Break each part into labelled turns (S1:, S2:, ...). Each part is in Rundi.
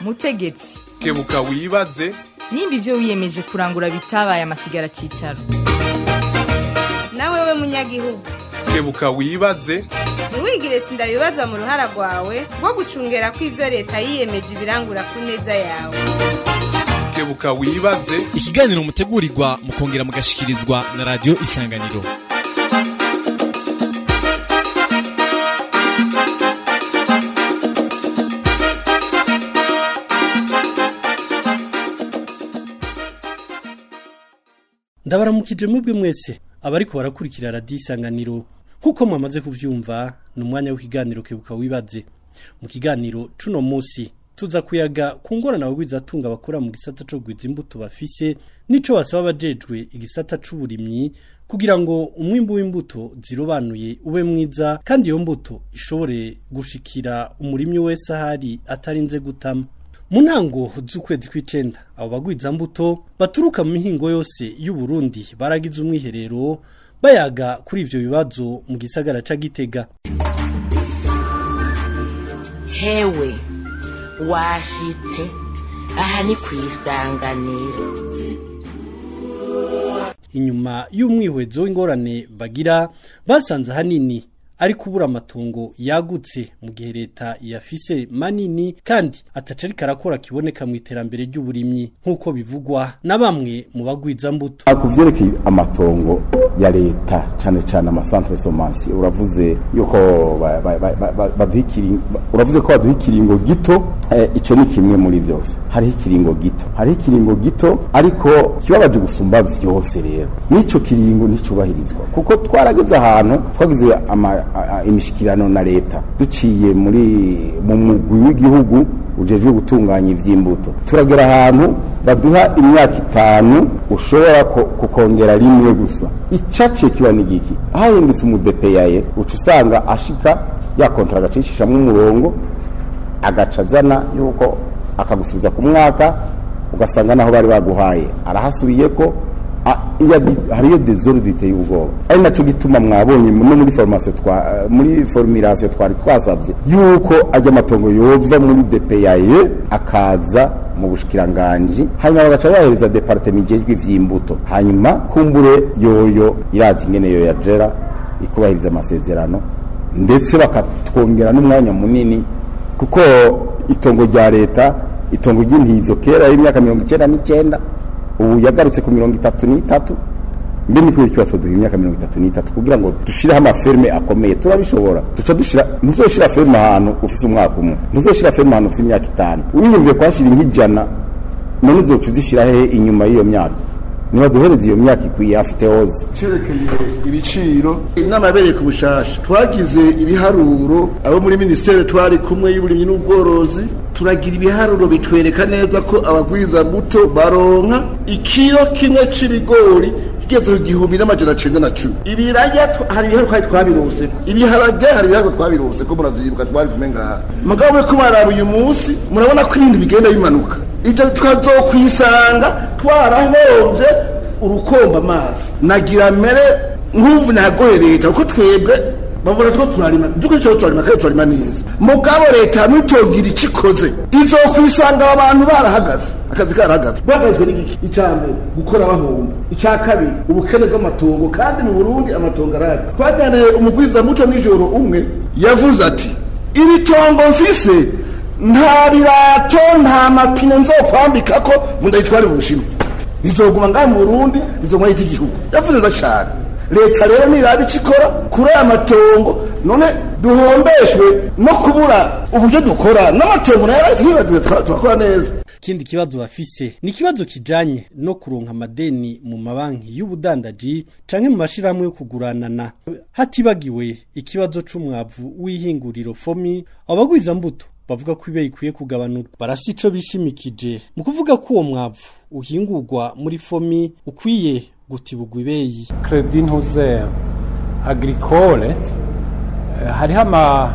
S1: mutegetsi
S2: kebuka wibaze
S1: nimba ibyo wiyemeje kurangura bitabaye amasigara cyicaro
S3: nawe we munyagihugu
S2: kebuka wibaze
S3: ntiwigire sindabibazwa mu ruhara rwawe rwo gucungera ko ibyo leta yiyemeje ibirangura ku neza yawe
S2: kebuka wibaze
S4: ikiganiro mutegurirwa mukongera mugashikirizwa na radiyo isanganiro
S5: ndabaramukije mwebwe mwese abariko barakurikira radiyo isanganiro nk'uko mwamaze kuvyumva ni umwanya w'ikiganiro kebuka wibaze mu kiganiro cuno musi tuza kuyaga ku ngorane abagwizatunga bakora mu gisata co kugwiza imbuto bafise nico basaba abajejwe igisata c'uburimyi kugira ngo umwimbu w'imbuto zirobanuye ube mwiza kandi iyo mbuto ishobore gushikira umurimyi wese ahari atarinze gutama mu ntango z'ukwezi kw'icenda abo bagwiza mbuto baturuka mu mihingo yose y'u Burundi baragize umwiherero bayaga kuri ivyo bibazo mu gisagara ca Gitega
S6: hewe washitse aha ni ku isanganiro
S5: inyuma y'umwihwezo w'ingorane bagira basanze ahanini ari kubura amatongo yagutse mu gihe leta yafise manini kandi ataca ariko arakora kiboneka mu iterambere ry'uburimyi nk'uko bivugwa na bamwe mu bagwiza mbuto
S7: ku vyerekeye amatongo ya leta cyane cyane amasantere somansi uravuze yuko ba- ba- ba- ba- ba- baduha ikiringo uravuze ko baduha ikiringo gito eh, ico ni kimwe muri byose hariho ikiringo gito hariho ikiringo gito ariko kibabaje gusumba vyose rero n'ico kiringo nticubahirizwa kuko twarageze ahantu twagize ama- a- a- imishikirano na leta duciye muri mu mugwi w'igihugu ujejwe gutunganya ivy'imbuto turagera ahantu baduha imyaka itanu ushobora ko- kukongera rimwe gusa icaciye kiba ni giki hahindutse umudepeyaye uca usanga ashika ya kontra agacishishamwo umurongo agaca azana yuko akagusubiza ku mwaka ugasanga naho bari baguhaye arahasubiye ko a- iya di- hariyo desordre iteye ubwoba ari naco gituma mwabonye no muri formation twa muri formulation twari twasavye yuko ajya amatongo yova muri DPAE akaza mu bushikiranganje hanyuma bagaca bahereza departement ijejwe ivy'imbuto hanyuma kumbure yoyo irazi ingene yo yajera ikubahiriza amasezerano ndetse bakatwongera n'umwanya munini kuko itongo rya leta itongo ry'intizo kera y'imyaka mirongo icenda n'icenda ubu yagarutse ku mirongo itatu n'itatu mbe ni kubera ikibazo duha imyaka mirongo itatu n'itatu kugira ngo dushireho amaferme akomeye turabishobora duca dushira ntuzoshira ferme ahantu ufise umwaka umwe ntuzoshira ferme ahantu ufise imyaka itanu wiyumviye kuhashira nk'ijana none uzoca uzishira hehe inyuma y'iyo myaka niba duhereza iyo myaka ikwiye afite hoze
S8: cerekeye ibiciro inama yabereye ku bushasha twagize ibiharuro abo muri minisiteri twari kumwe y'uburimyi n'ubworozi turagira ibiharuro bitwereka neza ko abagwiza mbuto baronka ikiro kimwe c'ibigori kigeze ku gihumbi n'amajana cenda na cumi ibiraya tw- hari ibiharuro twari twabirose ibiharage hari ibiharuro twabirose ko muravyibuka twari kumwe ngaha mugabo muri ko maraba uyu munsi murabona ko ibintu bigenda bimanuka ivyo tukazokwisanga twarahombye urukomba amazi nagira mere nk'ubu nagoye leta kuko twebwe babona two turarima duko cyo turarima kandi turarima neza mugabo leta nitogira icikoze izokwisanga aba bantu barahagaze akazi karahagaze bahagazwe n'igiki icambere gukora bahomba ica kabiri ubukene bw'amatongo kandi mu Burundi amatongo arari twajyaniye umugwiza muco nijoro umwe yavuze ati iri tongo mfise nta birato nta mapine nzokwambika ko ngo ndayitware mu bushinwa rizoguma ngaha mu burundi rizoguma yita igihugu yavuze neza cyane leta rero niraba ico ikora kuri aya matongo none duhombeshwe no kubura uburyo dukora n'amatongo nayo ntibagiwe turakora neza
S5: ikindi kibazo bafise ni ikibazo kijanye no kuronka amadeni mu mabanki y'ubudandaji canke mu mashirahamwe yo kuguranana hatibagiwe ikibazo c'umwavu w'ihinguriro fomi abagwiza mbuto bavuga ko ibe ikwiye kugabanurwa barafise ico bishimikije mu kuvuga ko uwo mwavu uhingurwa muri fomi ukwiye gutibugwa ibeyi
S9: Credit Ntuze Agricole eh, hariho ama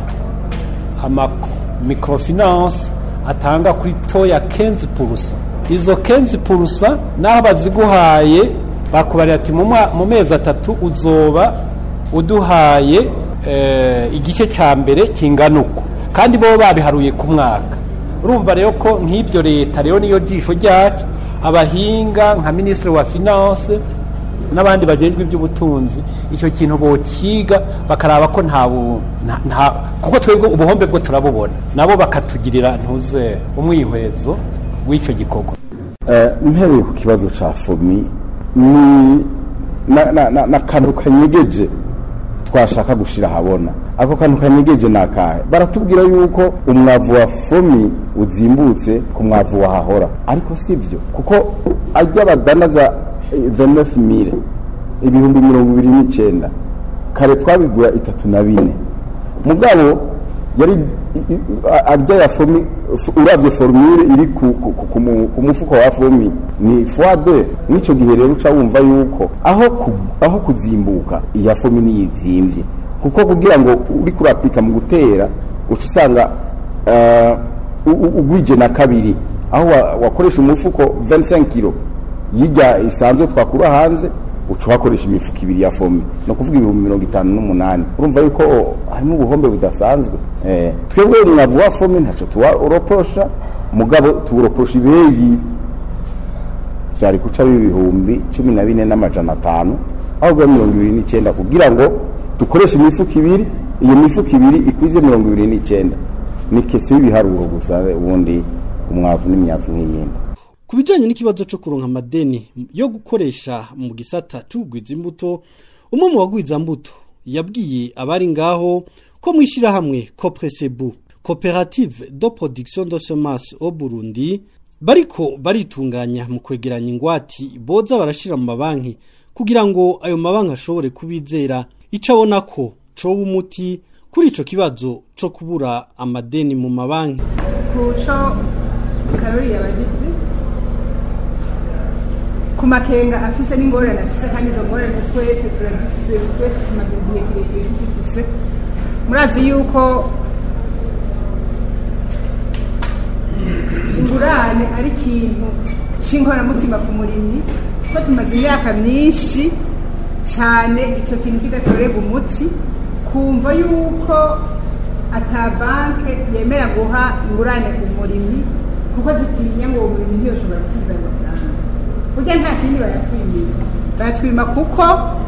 S9: ama microfinance atanga kuri toya 15% izo 15% naho baziguhaye bakubarira ati mu mwa- mu mezi atatu uzoba uduhaye eh, igice ca mbere kingana uko kandi bo babiharuye ku mwaka urumva rero ko nk'ibyo leta rero niyo jisho ryacu abahinga nka minisitiri wa finance n'abandi bajejwe iby'ubutunzi icyo kintu bokiga bakaraba ko nta bu- nta- nta kuko twebwe ubuhombe bwo turabubona nabo bakatugirira ntuze umwihwezo w'icyo gikorwa
S7: Eh, mpereye ku kibazo ca fomi ni na- na- na- n'akantu kanyegeje twashaka gushira habona ako kantu kanyegeje ni akahe baratubwira yuko umwavu wa fomi uzimbutse ku mwavu wahahora ariko si byo kuko ajya badanaza venefu mire ibihumbi mirongo ibiri n'icenda kare twabigura itatu na bine mugabo yari i- i- a- arya ya fomi f- uravye formule iri ku, ku, ku, ku, mu- ku mufuko wa fomi ni fois deux n'ico gihe rero uca wumva yuko aho ku, aho kuzimbuka iya fomi niyizimvye kuko kugira ngo uri kurapika mu gutera uca usanga uh, ugwije na kabiri aho wa- wakoresha umufuko 25 kilo yijya isanzwe twakura hanze uca uhakoresha imifuko ibiri ya fomi ni ukuvuga ibihumbi mirongo itanu n'umunani urumva yuko harimo ubuhombe budasanzwe eh, twebwe umwavu wa fomi ntaco tuwuroposha mugabo tuwuroposha ibeyi vyari guca ibihumbi cumi na bine n'amajana atanu aho bwa mirongo ibiri n'icenda kugira ngo dukoreshe imifuko ibiri iyo mifuko ibiri ikwize mirongo ibiri n'icenda ni kese y'ibiharuro gusa ubundi umwavu n'imyavu nk'iyindi
S5: ku bijyanye n'ikibazo cyo kuronka amadeni yo gukoresha mu gisata cy'ubugwiza imbuto umwe mu bagwiza mbuto yabwiye abari ngaho ko mu ishyirahamwe copresebu koperative do production de semence au Burundi bariko baritunganya mu kwegeranya ingwati boza barashira mu mabanki kugira ngo ayo mabanki ashobore kubizera ico abona ko coba umuti kuri ico kibazo co kubura amadeni mu mabanki
S10: kuco karori yabajije ku makenga afise n'ingorane afise kandi izo ngorane twese turazifise twese tumaze igihe kirekire tuzifise murazi yuko ingurane ari ikintu c'inkoramutima ku murimyi ko tumaze imyaka myinshi cyane icyo kintu kidatorega umuti kumva yuko ata banke yemera guha ingurane umurimyi kuko zitinya ngo uwo murimyi ntiyoshobora gusiza ayo mafaranga burya nta kindi bayatwimira bayatwima kuko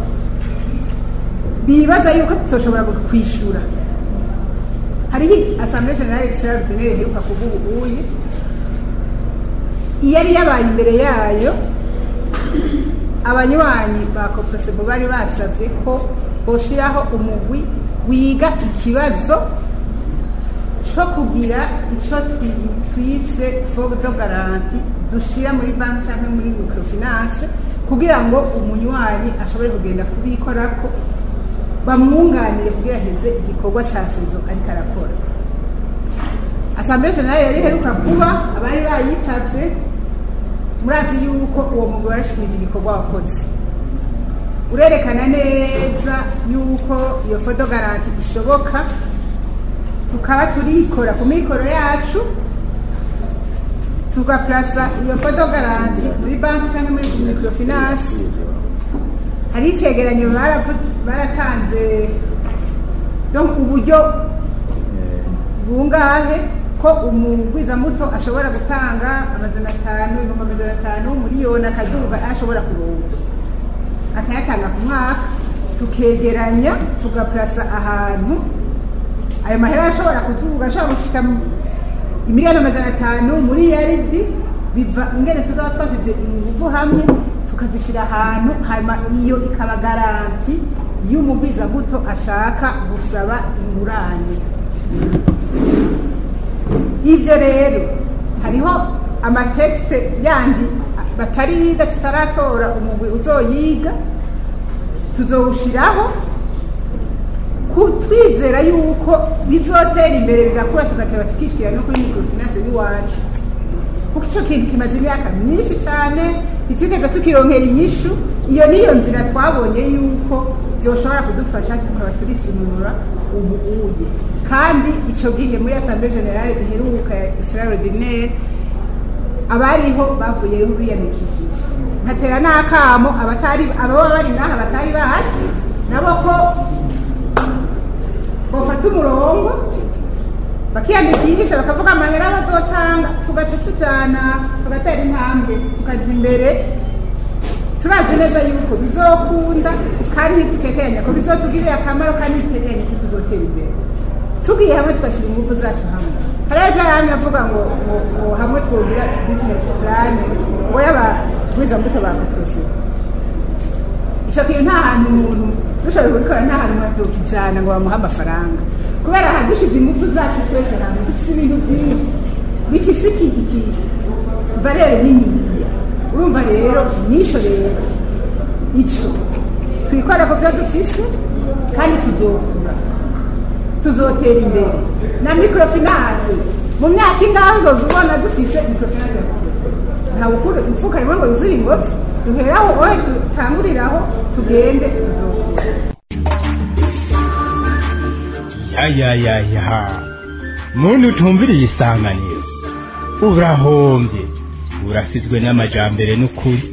S10: bibaza yuko tutoshobora kwishyura hariho asambure generale extraordinaire iheruka kuvuga ubuye iyo yari yabaye imbere yayo abanywanyi ba kopresebo bari basabye ko boshiraho umugwi wiga ikibazo co kugira ico twi- twise fogo do garanti dushira muri banki canke muri microfinance kugira ngo umunywanyi ashobore kugenda kubikorako bamwunganire kugira heze igikorwa ca sezo ariko arakora asambure generale yari iheruka kuba abari bayitavye murazi yuko uwo mugwi warashikirije igikorwa wakoze urerekana neza yuko iyo foto garanti ishoboka tukaba turikora ku mikoro yacu tugaplasa iyo foto garanti muri banki cyangwa muri microfinance hari icegeranyo baravu- baratanze donc uburyo bungahe ko umugwizamuto ashobora gutanga amajana atanu ibihumbi amajana atanu miliyoni akaduga ashobora kuronka akayatanga ku mwaka tukegeranya tugaplasa ahantu ayo mahera ashobora kuduga ashobora gushika mu- imiliyoni amajana atanu muri yaridi biva ingene tuzaba twashyize ingufu hamwe tukazishyira ahantu hanyuma iyo ikaba garanti y'umugwizamuto ashaka gusaba ingurane ivyo rero hariho amatekste yandi batariga tutaratora umugwi uzoyiga tuzowushiraho ku- twizera yuko bizotera imbere bigakura tugateba tukishikira no kuri microfinance y'iwacu kuko ico kintu kimaze imyaka myinshi cane ntitwigeze tukironkera inyishu iyo niyo nzira twabonye yuko vyoshobora kudufasha tukaba turisimura ubu uye kandi ico gihe muri assemblée générale iheruka ya extraordinaire abariho bavuyeho biyandikishije nkatera n'akamo abatari ababa bari ngaha batari bahaci nabo ko bafata umurongo bakiyandikisha bakavuga amahera bazotanga tugaca tujana tugatera intambwe tukaja imbere turazi neza yuko bizokunda kandi ntitukekeranya ko bizotugirira akamaro kandi ntitukekeranya ko tuzotera imbere tugiye hamwe tugashyira ingufu zacu hamwe hariya ejo yamye avuga ngo ngo ngo hamwe twogira bizinesi purane ngo y'abagwizambuto ba kotorosiyo icyo kintu nta hantu umuntu dushoboye kubikora nta hantu batukijana ngo bamuhe amafaranga kubera aha dushize ingufu zacu twese hamwe dufite ibintu byinshi bifise iki iki valere nini urumva rero n'icyo rero icyo twikora ku byo dufise kandi tuzokura tuzotera imbere na microfinance mu myaka ingahe uzoza ubona dufise microfinance ntawe ukura imifuka rimwe ngo yuzure ingobyi duheraho ohe dutanguriraho tugende tuzokura
S11: yayayaya muntu utumviriye isanganiro urahombye urasizwe n'amajambere n'ukuri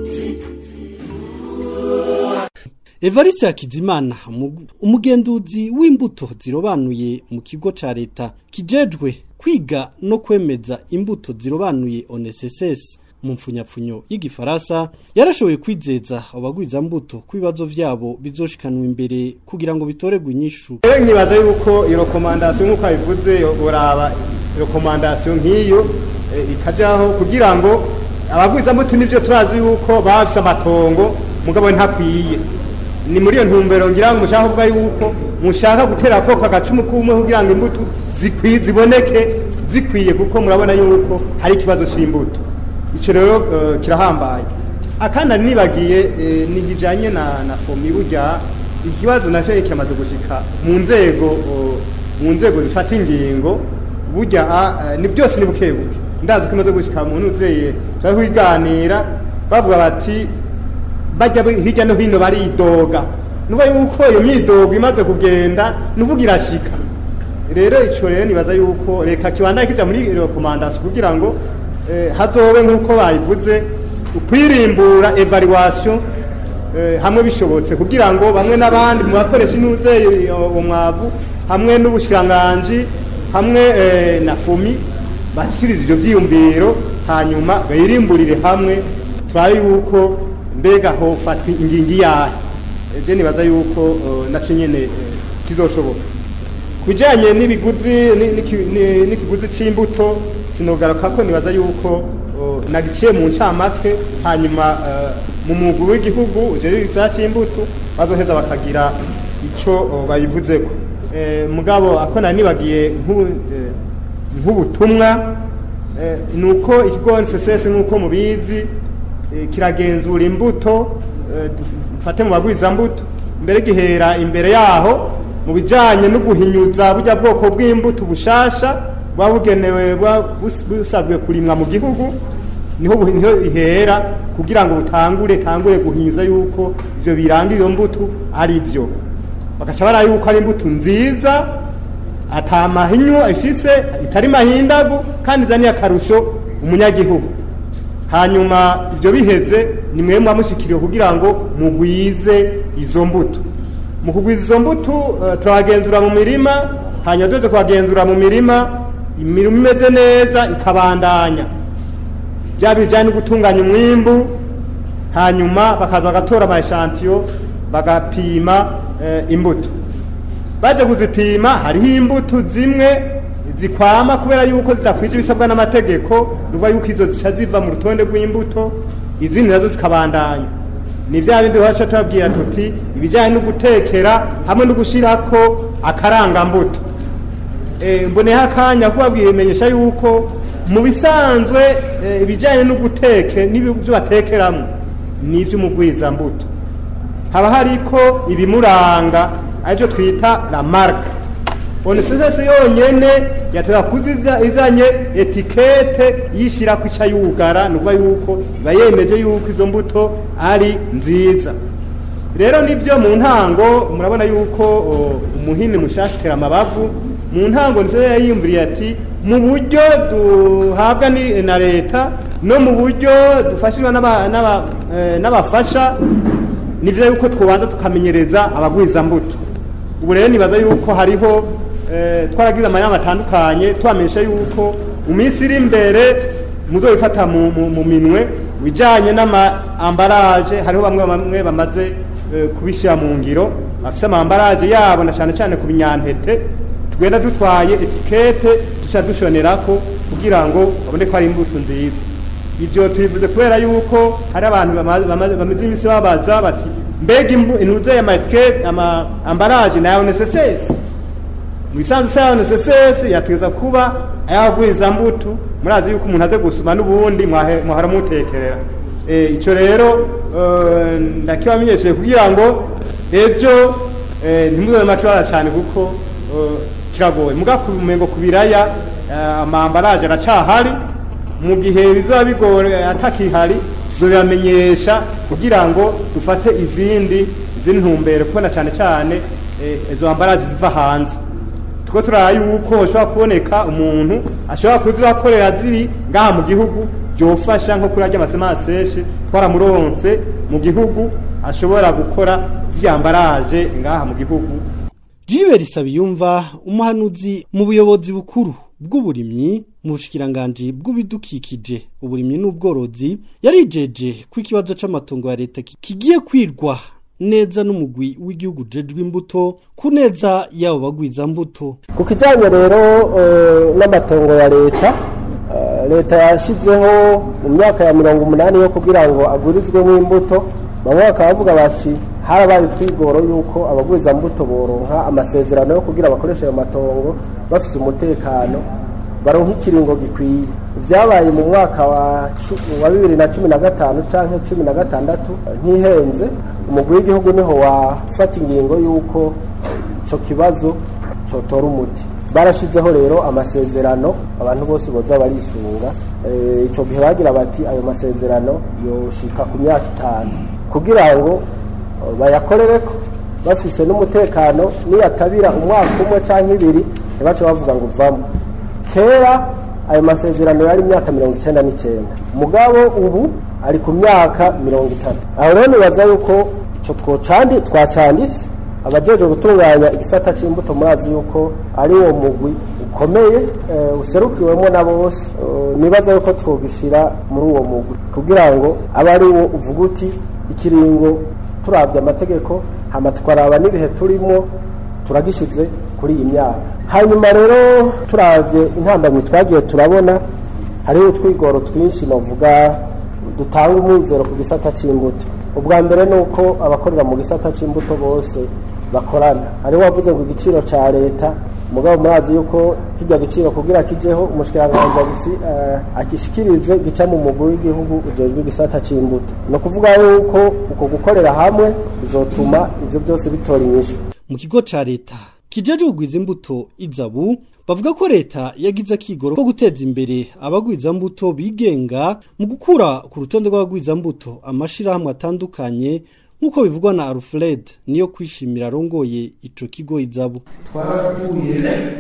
S5: Evariste Hakizimana umu- umugenduzi w'imbuto zirobanuye mu kigo ca leta kijejwe kwiga no kwemeza imbuto zirobanuye ONSS mu mfunyapfunyo y'igifaransa yarashoboye kwizeza abagwiza mbuto ko ibibazo vyabo bizoshikanwa imbere kugira ngo bitoregwe inyishu
S12: rero nkibaza yuko iyo rekomandasiyo nk'uko abivuze uraba rekomandasiyo nk'iyo eh, ikajaho kugira ngo abagwizambuto nivyo turazi yuko baba bafise amatongo mugabo ntakwiye ni muri iyo ntumbero ngira ngo mushaka kuvuga yuko mushaka gutera koko agacumu kumwe kugira ngo imbuto zikwi- ziboneke zikwiye kuko murabona yuko hari ikibazo c'imbuto ico rero eh, kirahambaye akandi nibagiye eh, nigijanye na na fomi burya ikibazo nacyo kiramaze gushika mu nzego o, mu nzego zifata ingingo burya ah, eh, ni byose ni buke buke ndazi ko imaze gushika mu nuzeye turi kwiganira bavuga bati bajya bi- hirya no hino baridoga nuba yuko iyo myidogo imaze kugenda nuvuga irashika rero ico rero nibaza yuko reka kibandanye kija muri rekomandasiyo kugira ngo eh, hazobe nk'uko bayivuze ukwirimbura evaluation eh, hamwe bishobotse kugira ngo bamwe n'abandi mu bakoresha intuze uwo mwavu hamwe n'ubushikiranganji hamwe eh, na fumi bashyikiriza ivyo vyiyumviro hanyuma bayirimburire hamwe turabe yuko mbega hofatwa ingingo iyahe je nibaza yuko eh, naco nyene eh, kizoshoboka kujanye n'ibiguzi ni- n'iki- ni- n'ikiguzi c'imbuto sinogaruka ko nibaza yuko uh, nagiciye mu ncamake hanyuma uh, mu mugwi w'igihugu ujejwe igisata c'imbuto bazoheza bakagira ico uh, bayivuzeko Eh, mugabo ako nari nibagiye nk'u- eh, nk'ubutumwa eh, nuko ikigo NSS nk'uko mubizi eh, kiragenzura imbuto eh, dufate mu bagwizambuto mbere gihera imbere yaho mu bijanye no guhinyuza burya bwoko bw'imbuto bushasha buba bugenewe buba bus- busabwe kurimwa mu gihugu niho bu- niho ihera kugira ngo butangure tangure guhinyuza yuko ivyo biranga iyo mbuto ari byo bagaca bara yuko ari imbuto nziza ata mahinyu ifise itari mahindagu kandi izaniye akarusho umunyagihugu hanyuma ibyo biheze ni mwe muba mushikiriwe kugira ngo mugwize izo mbuto mu kugwiza izo mbuto eh, turabagenzura mu mirima hanyuma tuze kubagenzura mu mirima imirima imeze neza ikabandanya byaba bijyanye no gutunganya umwimbu hanyuma bakaza bagatora amashantiyo bagapima eh, imbuto baje kuzipima hariho imbuto zimwe zikwama kubera yuko zidakwije ibisabwa n'amategeko nuva yuko izo zica ziva mu rutonde rw'imbuto izindi nazo zikabandanya ni bya bindi wacu tubabwira tuti ibijyanye no gutekera hamwe no gushyirako akarangambuto Eh, mboneho akanya kubabwira bimenyesha yuko mu bisanzwe eh, ibijyanye no guteke n'ibyo batekeramo ni iby'umugwizambuto haba hariko ibimuranga aribyo twita la marque onesesesi yonyene yateza kuziza izanye etikete yishira ku yugara nukuvuga yuko iba yemeje yuko izo mbuto ari nziza rero nibyo mu ntango murabona yuko o, umuhini mushasha utera amabavu mu ntango nizo yiyumviriye ati mu buryo duhabwa ni- na leta no mu buryo dufashishwa n'aba- n'aba- eh, n'abafasha ni byiza yuko twabanza tukamenyereza abagwizambuto ubu rero nibaza yuko hariho eh, twaragize amanama atandukanye tubamenyesha yuko mu minsi iri imbere muzoyifata mu, mu, mu minwe bijanye n'ama ambaraje hariho bamwe bamwe bamaze eh, kubishyira mu ngiro bafise ama ambaraje yabo na cyane cyane ku binyantete tugenda dutwaye etikete duca dushonerako kugira ngo babone ko ari imbuto nziza ibyo tubivuze kubera yuko hari abantu bama- bama- bamaze iminsi babaza bati mbega imbu- intuze ama etikete ama ambaraje nayo necessese mu isanzu sayo necessese yategeza kuba ayagwiza mbuto murazi yuko umuntu aze gusuma n'ubundi mwahe- mwahora mutekerera Eh, icyo rero eh, ndakibamenyesheje kugira ngo ejo eh, ntimuzobe matwara cyane kuko eh, kiragoye muga ku mengo ku biraya eh, amambaraje aracahari mu gihe bizaba bigore atakihari tuzobamenyesha kugira ngo dufate izindi izindi ntumbero kubona cyane cyane eh, izo ambaraje ziva hanze two turara yuko hashobora kuboneka umuntu ashobora kuzibakorera ziri ngaha mu gihugu byofasha nko kuri ajya amasemaseshe twaramuronse mu gihugu ashobora gukora ziyambaraje ngaha mu gihugu
S5: Jibe Risabiyumva umuhanuzi mu buyobozi bukuru bw'uburimyi mu bushikiranganji bw'ibidukikije uburimyi n'ubworozi yarijeje ko ikibazo c'amatongo ya leta ki- kigiye kwirwa neza n'umugwi w'igihugu jejwe imbuto ku neza yabo bagwiza mbuto
S13: ku kijyanye rero eh, n'amatongo ya leta eh, leta yashyizeho mu myaka ya mirongo umunani yo kugira ngo agurizwemo imbuto bamwe bakaba bavuga bati harabaye utwigoro y'uko abagwiza-mbuto boronka amasezerano yo kugira bakoreshe ayo matongo bafite umutekano baronka ikiringo gikwiye byabaye mu mwaka wa cu- wa bibiri na cumi na gatanu cyangwa cumi na gatandatu ntihenze umugwi w'igihugu niho wafata ingingo y'uko icyo kibazo cyotora umuti barashyizeho rero amasezerano abantu bose boza barisunga Eh, icyo gihe bagira bati ayo masezerano yoshika ku myaka itanu kugira ngo eh, bayakorere ko bafise n'umutekano niyatabira umwaka umwe cyangwa ibiri ntibace bavuga ngo uvamo kera ayo masezerano yari imyaka mirongo icyenda n'icyenda mugabo ubu ari ku myaka mirongo itatu aho rero nibaza yuko icyo twocandi twacanditse abajejwe gutunganya igisata c'imbuto murazi yuko ari uwo mugwi ukomeye eh, userukiwemo na bose Eh, nibaza yuko twogishira muri uwo mugwi kugira ngo abe ari wo uvuga uti ikiringo turavye amategeko hama tukaraba n'ibihe turimo turagishize kuri iyi myaka hanyuma rero turavye intambamyi twagiye turabona hariho utwigoro twinshi novuga dutanga umwizero ku gisata c'imbuto ubwa mbere ni uko abakorera mu gisata c'imbuto bose bakorana hariho wavuze ngo igiciro ca leta mugabo murazi yuko kijya giciro kugira kijeho umushikiranganji agisi eh, agishikirize gica mu mugwi w'igihugu ujejwe igisata c'imbuto ni ukuvuga yuko uko gukorera hamwe bizotuma ivyo byose bitora inyishu
S5: mu kigo ca leta kijeje kugwiza imbuto izabu bavuga ko leta yagize akigoro ko guteza imbere abagwiza mbuto bigenga mu gukura ku rutonde rw'abagwiza mbuto amashirahamwe atandukanye nk'uko bivugwa na Alfred niyo kwishimira arongoye ico kigo izabu
S14: twarakuye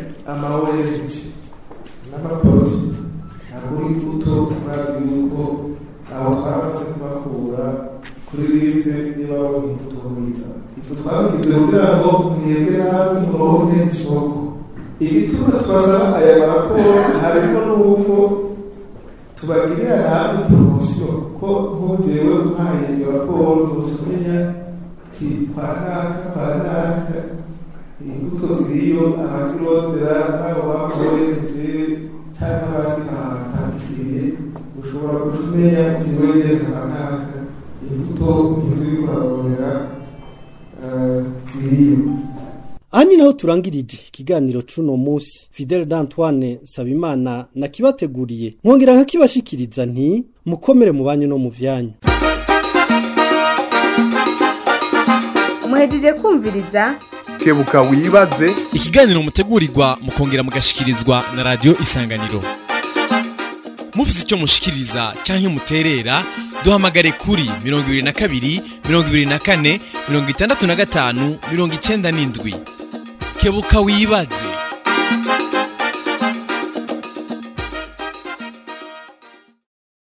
S14: amawereje n'amaporoti agura imbuto murazi yuko aho twamaze kubakura kuri lisite niba babona imbuto mwiza ifu twabigize kugira ngo mwebwe nawe muronke isoko igituma twasaba aya maraporo harimo n'uko tubagirira namwe poromosiyo ko nk'ugewe umpaye iyo raporo tutumenya ti kwa naka kwa naka imbuto ziriyo abazirondera nabo bakoreje cyangwa abandi bahatangiriye ushobora kutumenya uti wegere kwa naka imbuto ntiziri kurarondera eh, ziriyo
S5: aha ni naho turangirije ikiganiro c'uno musi fidele d'antoine sabimana nakibateguriye nkongera nkakibashikiriza nti mukomere mu banyu no mu vyanyu
S3: muhejeje kumviriza
S2: kebuka wibaze
S4: ikiganiro mutegurirwa mukongera mugashikirizwa na radio isanganiro mufite icyo mushikiriza cyangwa muterera duhamagare kuri mirongo ibiri na kabiri mirongo ibiri na kane mirongo itandatu na gatanu mirongo icyenda n'indwi kebuka wibaze